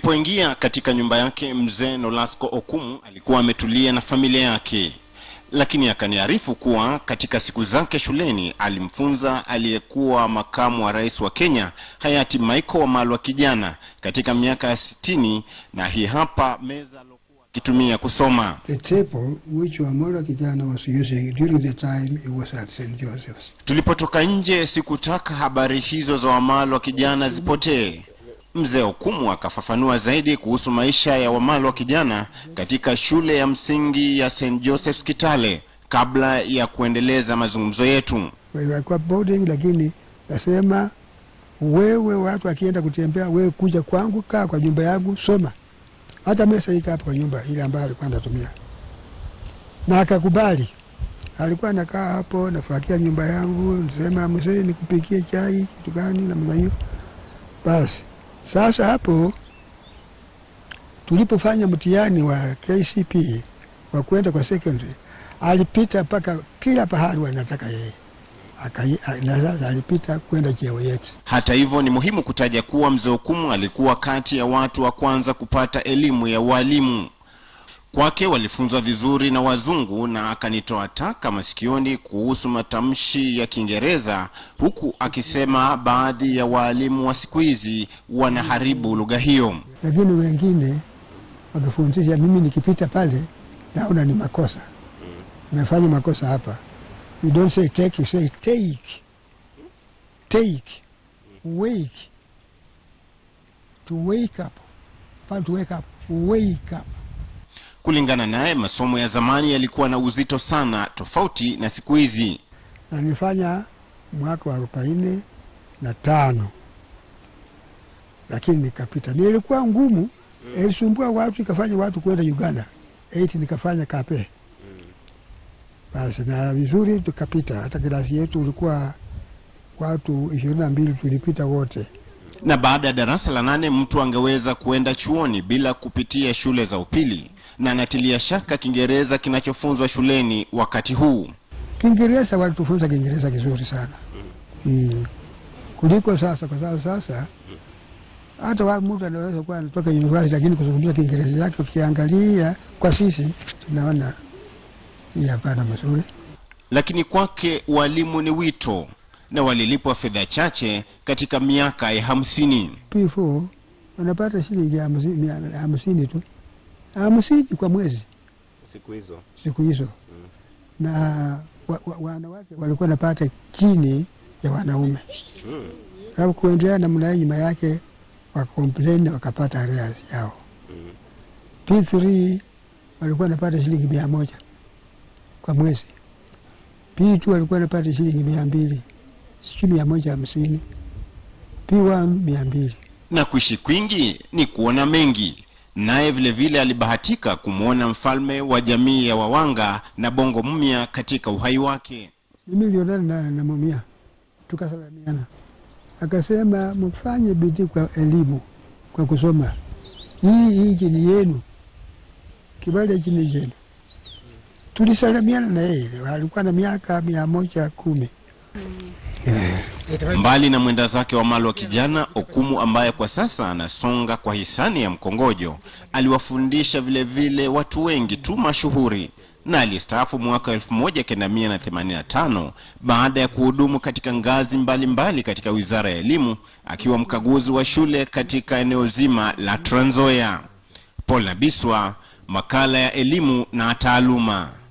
Tulipoingia katika nyumba yake, mzee Nolasco Okumu alikuwa ametulia na familia yake, lakini akaniarifu kuwa katika siku zake shuleni alimfunza aliyekuwa makamu wa rais wa Kenya hayati Michael Wamalwa kijana katika miaka ya sitini, na hii hapa meza alokuwa akitumia kusoma. The table which Wamola Kijana was using during the time he was at St. Joseph's. Tulipotoka nje, sikutaka habari hizo za Wamalwa kijana zipotee. Mzee Okumu akafafanua zaidi kuhusu maisha ya Wamalwa kijana katika shule ya msingi ya St. Joseph's Kitale kabla ya kuendeleza mazungumzo yetu. Walikuwa boarding, lakini nasema wewe, watu akienda kutembea, wewe kuja kwangu, kaa kwa nyumba yangu, soma. Hata mesa ika hapo kwa nyumba ile ambayo alikuwa anatumia, na akakubali. Alikuwa anakaa hapo, nafuatia nyumba yangu, nasema mzee, nikupikie chai kitu gani, namna hiyo. Basi sasa hapo tulipofanya mtihani wa KCP wa kwenda kwa secondary, alipita mpaka kila pahali wanataka yeye Akai- a- na sasa alipita kwenda cheo yetu. Hata hivyo, ni muhimu kutaja kuwa mzee Okumu alikuwa kati ya watu wa kwanza kupata elimu ya ualimu. Kwake walifunzwa vizuri na wazungu, na akanitoa taka masikioni kuhusu matamshi ya Kiingereza, huku akisema baadhi ya waalimu wa siku hizi wanaharibu lugha hiyo. lakini wengine wakifundisha, mimi nikipita pale naona ni makosa, nimefanya makosa hapa. You don't say take, you say take, take, wake, to wake up, Hapana to wake up, wake up. Kulingana naye, masomo ya zamani yalikuwa na uzito sana, tofauti na siku hizi. Na nilifanya mwaka wa arobaini na tano lakini nikapita. Nilikuwa ngumu, ilisumbua watu, ikafanya watu kwenda Uganda. Eight nikafanya kape basi, na vizuri tukapita. Hata kilasi yetu ulikuwa watu ishirini na mbili tulipita wote. Na baada ya darasa la nane mtu angeweza kuenda chuoni bila kupitia shule za upili, na anatilia shaka Kiingereza kinachofunzwa shuleni wakati huu. Kiingereza walitufunza Kiingereza kizuri sana mm. kuliko sasa, kwa sababu sasa hata wa mtu anaweza kuwa anatoka university lakini kuzungumza Kiingereza yake, ukiangalia kwa sisi tunaona hii hapana mazuri. Lakini kwake walimu ni wito, na walilipwa fedha chache katika miaka ya hamsini. P4 wanapata shilingi hamsini mia- hamsini tu, hamsini kwa mwezi siku hizo siku hizo na wa, wa, wanawake walikuwa wanapata chini ya wanaume, mm. sababu kuendelea namna hiyo, nyuma yake wakomplain wakapata arrears yao. Mm. P3 walikuwa wanapata shilingi mia moja kwa mwezi. P2 walikuwa wanapata shilingi mia mbili sijui mia moja hamsini P1 mia mbili Na kuishi kwingi ni kuona mengi. Naye vile vile alibahatika kumwona mfalme wa jamii ya Wawanga na Bongo Mumia katika uhai wake. Mimi nilionana na, na Mumia tukasalamiana, akasema mfanye bidii kwa elimu, kwa kusoma. Hii nchi ni yenu, kibali hiki ni chenu. Tulisalamiana na yeye, alikuwa na miaka mia moja kumi. Mbali na mwenda zake wa Malwa kijana Okumu, ambaye kwa sasa anasonga kwa hisani ya mkongojo, aliwafundisha vile vile watu wengi tu mashuhuri na alistaafu mwaka elfu moja kenda mia na themanini na tano baada ya kuhudumu katika ngazi mbalimbali mbali katika wizara ya elimu akiwa mkaguzi wa shule katika eneo zima la Trans Nzoia. Paul Nabiswa, makala ya elimu na taaluma.